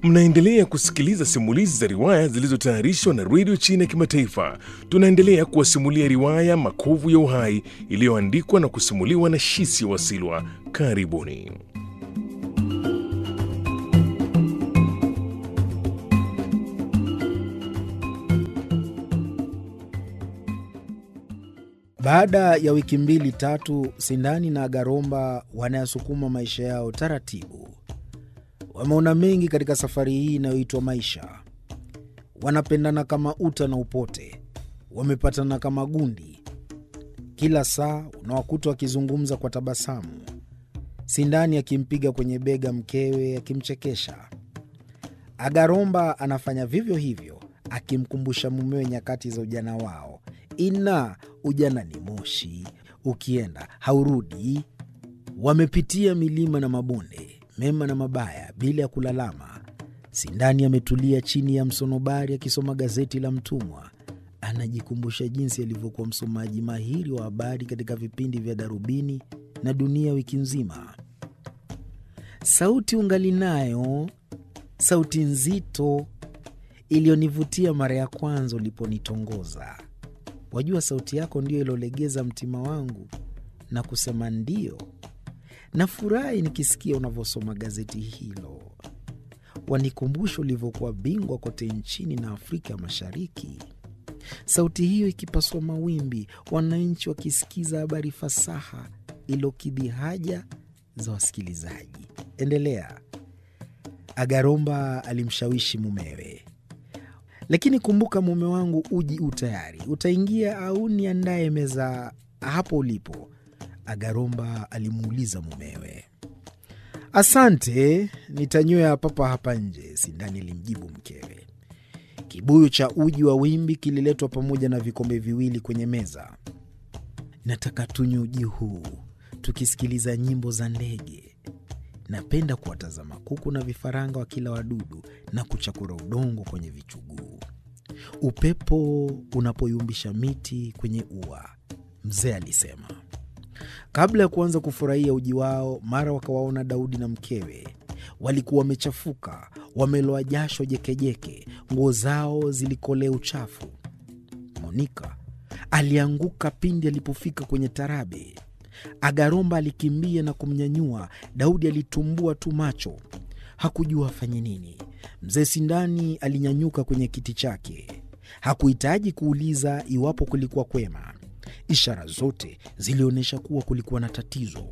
Mnaendelea kusikiliza simulizi za riwaya zilizotayarishwa na redio China ya Kimataifa. Tunaendelea kuwasimulia riwaya Makovu ya Uhai iliyoandikwa na kusimuliwa na Shisi Wasilwa. Karibuni. Baada ya wiki mbili tatu, Sindani na Agaromba wanayasukuma maisha yao taratibu. Wameona mengi katika safari hii inayoitwa maisha. Wanapendana kama uta na upote, wamepatana kama gundi. Kila saa unawakuta wakizungumza kwa tabasamu, Sindani akimpiga kwenye bega mkewe akimchekesha. Agaromba anafanya vivyo hivyo, akimkumbusha mumewe nyakati za ujana wao. Ina ujana ni moshi, ukienda haurudi. Wamepitia milima na mabonde, mema na mabaya, bila ya kulalama. Sindani ametulia chini ya msonobari akisoma gazeti la Mtumwa. Anajikumbusha jinsi alivyokuwa msomaji mahiri wa habari katika vipindi vya Darubini na Dunia Wiki Nzima. Sauti ungali nayo, sauti nzito iliyonivutia mara ya kwanza uliponitongoza. Wajua, sauti yako ndiyo iliolegeza mtima wangu na kusema ndio. Nafurahi nikisikia unavyosoma gazeti hilo, wanikumbusha ulivyokuwa bingwa kote nchini na Afrika Mashariki. Sauti hiyo ikipasua mawimbi, wananchi wakisikiza habari fasaha ilokidhi haja za wasikilizaji. Endelea. Agaromba alimshawishi mumewe lakini kumbuka, mume wangu, uji u tayari, utaingia au niandaye meza hapo ulipo? Agaromba alimuuliza mumewe. Asante, nitanywea papa hapa nje, Sindani alimjibu mkewe. Kibuyu cha uji wa wimbi kililetwa pamoja na vikombe viwili kwenye meza. Nataka tunywe uji huu tukisikiliza nyimbo za ndege. Napenda kuwatazama kuku na vifaranga wa kila wadudu na kuchakura udongo kwenye vichuguu, upepo unapoyumbisha miti kwenye ua, mzee alisema. Kabla ya kuanza kufurahia uji wao, mara wakawaona Daudi na mkewe. Walikuwa wamechafuka, wameloa jasho jekejeke, nguo zao zilikolea uchafu. Monika alianguka pindi alipofika kwenye tarabe. Agaromba alikimbia na kumnyanyua. Daudi alitumbua tu macho, hakujua afanye nini. Mzee Sindani alinyanyuka kwenye kiti chake, hakuhitaji kuuliza iwapo kulikuwa kwema. Ishara zote zilionyesha kuwa kulikuwa na tatizo.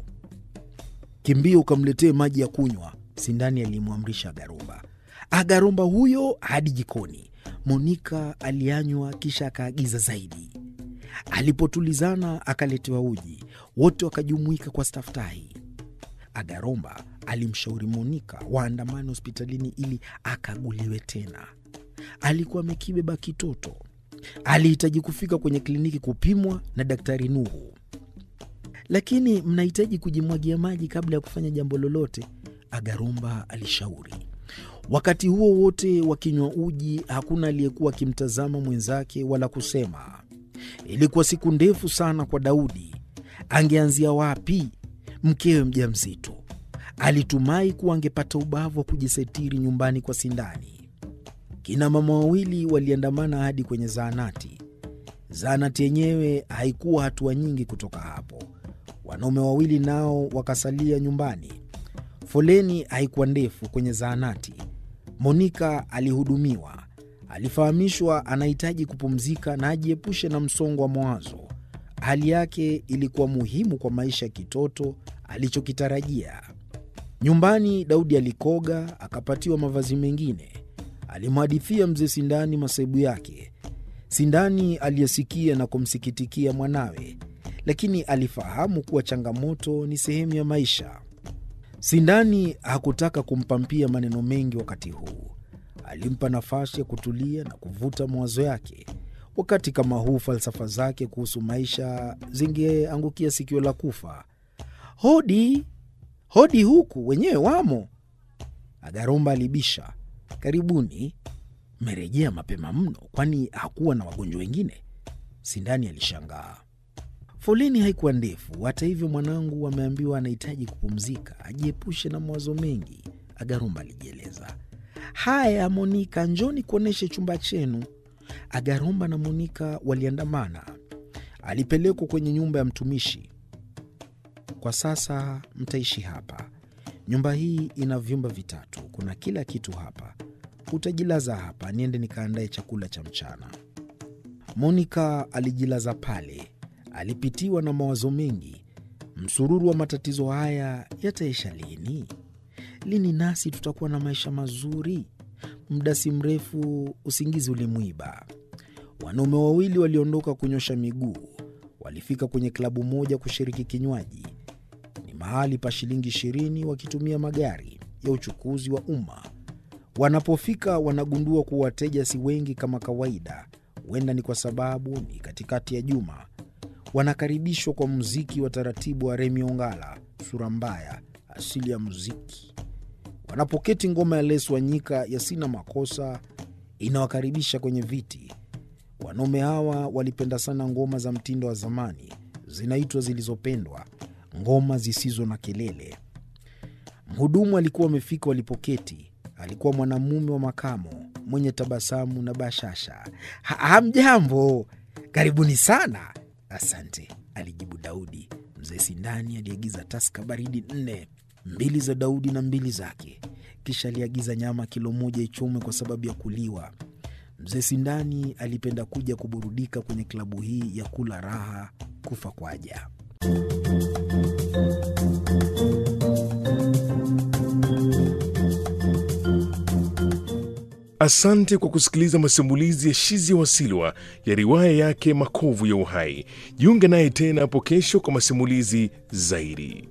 Kimbia ukamletee maji ya kunywa, Sindani alimwamrisha Agaromba. Agaromba huyo hadi jikoni. Monika alianywa kisha akaagiza zaidi. Alipotulizana akaletewa uji, wote wakajumuika kwa staftahi. Agaromba alimshauri Monika waandamane hospitalini ili akaguliwe tena. Alikuwa amekibeba kitoto, alihitaji kufika kwenye kliniki kupimwa na Daktari Nuhu. Lakini mnahitaji kujimwagia maji kabla ya kufanya jambo lolote, Agaromba alishauri. Wakati huo wote wakinywa uji, hakuna aliyekuwa akimtazama mwenzake wala kusema. Ilikuwa siku ndefu sana kwa Daudi. Angeanzia wapi? Mkewe mjamzito, alitumai kuwa angepata ubavu wa kujisitiri nyumbani kwa Sindani. Kina mama wawili waliandamana hadi kwenye zahanati. Zahanati yenyewe haikuwa hatua nyingi kutoka hapo. Wanaume wawili nao wakasalia nyumbani. Foleni haikuwa ndefu kwenye zahanati. Monika alihudumiwa. Alifahamishwa anahitaji kupumzika na ajiepushe na msongo wa mawazo. Hali yake ilikuwa muhimu kwa maisha ya kitoto alichokitarajia. Nyumbani Daudi alikoga, akapatiwa mavazi mengine. Alimhadithia mzee Sindani masaibu yake. Sindani aliyesikia na kumsikitikia mwanawe, lakini alifahamu kuwa changamoto ni sehemu ya maisha. Sindani hakutaka kumpampia maneno mengi wakati huu. Alimpa nafasi ya kutulia na kuvuta mawazo yake. Wakati kama huu, falsafa zake kuhusu maisha zingeangukia sikio la kufa. Hodi, hodi, huku wenyewe wamo. Agaromba alibisha. Karibuni. Mmerejea mapema mno, kwani hakuwa na wagonjwa wengine? Sindani alishangaa. Foleni haikuwa ndefu. Hata hivyo, mwanangu ameambiwa anahitaji kupumzika, ajiepushe na mawazo mengi, Agaromba alijieleza. Haya Monika, njoni kuonyeshe chumba chenu. Agaromba na Monika waliandamana. Alipelekwa kwenye nyumba ya mtumishi. Kwa sasa mtaishi hapa. Nyumba hii ina vyumba vitatu, kuna kila kitu hapa. Utajilaza hapa, niende nikaandae chakula cha mchana. Monika alijilaza pale. Alipitiwa na mawazo mengi. Msururu wa matatizo haya yataisha lini? Lini nasi tutakuwa na maisha mazuri? Muda si mrefu usingizi ulimwiba. Wanaume wawili waliondoka kunyosha miguu. Walifika kwenye klabu moja kushiriki kinywaji. Ni mahali pa shilingi ishirini, wakitumia magari ya uchukuzi wa umma. Wanapofika wanagundua kuwa wateja si wengi kama kawaida. Huenda ni kwa sababu ni katikati ya juma. Wanakaribishwa kwa muziki wa taratibu wa Remi Ongala, sura mbaya, asili ya muziki. Wanapoketi, ngoma ya Les Wanyika ya sina makosa inawakaribisha kwenye viti. Wanaume hawa walipenda sana ngoma za mtindo wa zamani, zinaitwa zilizopendwa, ngoma zisizo na kelele. Mhudumu alikuwa amefika walipoketi. Alikuwa mwanamume wa makamo mwenye tabasamu na bashasha. "Ha- Hamjambo, karibuni sana. Asante, alijibu Daudi. Mzee Sindani aliagiza taska baridi nne, mbili za Daudi na mbili zake. Kisha aliagiza nyama kilo moja ichomwe kwa sababu ya kuliwa. Mzee Sindani alipenda kuja kuburudika kwenye klabu hii ya kula raha kufa kwaja. Asante kwa kusikiliza masimulizi ya Shizi Wasilwa ya riwaya yake Makovu ya Uhai. Jiunge naye tena hapo kesho kwa masimulizi zaidi.